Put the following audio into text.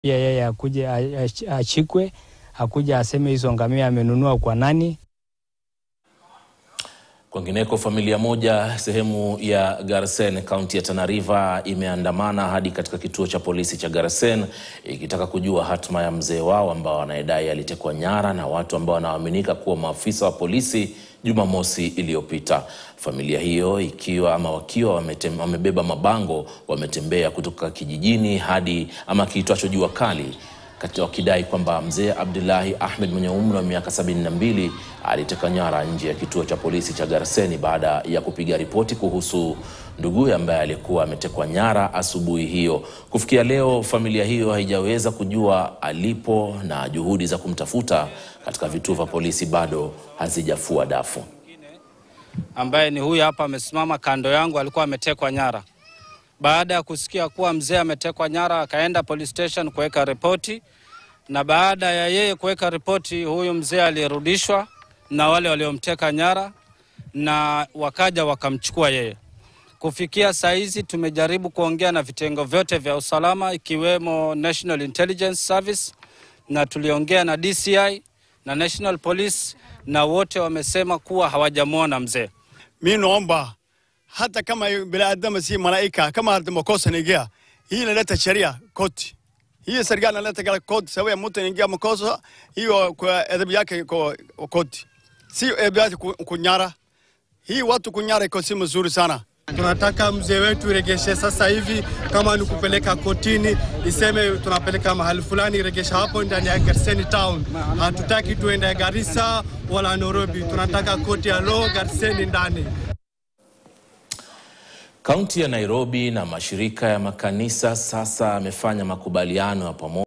pia yeye akuje achikwe, akuja aseme hizo ngamia amenunua kwa nani. Kwingineko, familia moja sehemu ya Garsen kaunti ya Tana River imeandamana hadi katika kituo cha polisi cha Garsen ikitaka kujua hatma ya mzee wao ambao wanayedai alitekwa nyara na watu ambao wanaaminika kuwa maafisa wa polisi Jumamosi iliyopita. Familia hiyo ikiwa ama wakiwa wametem, wamebeba mabango wametembea kutoka kijijini hadi ama kiitwacho Jua Kali wakidai kwamba mzee Abdullahi Ahmed mwenye umri wa miaka sabini na mbili aliteka nyara nje ya kituo cha polisi cha Garseni baada ya kupiga ripoti kuhusu nduguye ambaye alikuwa ametekwa nyara asubuhi hiyo. Kufikia leo, familia hiyo haijaweza kujua alipo na juhudi za kumtafuta katika vituo vya polisi bado hazijafua dafu. Ambaye ni huyu hapa amesimama kando yangu, alikuwa ametekwa nyara. Baada ya kusikia kuwa mzee ametekwa nyara, akaenda police station kuweka ripoti, na baada ya yeye kuweka ripoti, huyu mzee alirudishwa na wale waliomteka nyara na wakaja wakamchukua yeye. Kufikia saa hizi tumejaribu kuongea na vitengo vyote vya usalama ikiwemo National Intelligence Service na tuliongea na DCI na National Police na wote wamesema kuwa hawajamwona mzee. Mi naomba hata kama binadamu si malaika, kama hata makosa niingia, hii inaleta sheria koti. Hii serikali inaleta koti, sababu mtu anaingia makosa hiyo, kwa adhabu yake kwa koti, si adhabu yake kunyara. Hii watu kunyara iko si mzuri sana. Tunataka mzee wetu iregeshe sasa hivi, kama ni kupeleka kotini, iseme tunapeleka mahali fulani, iregesha hapo ndani ya Garseni town. Hatutaki tuende Garissa wala Nairobi, tunataka koti ya law Garseni ndani. Kaunti ya Nairobi na mashirika ya makanisa sasa yamefanya makubaliano ya pamoja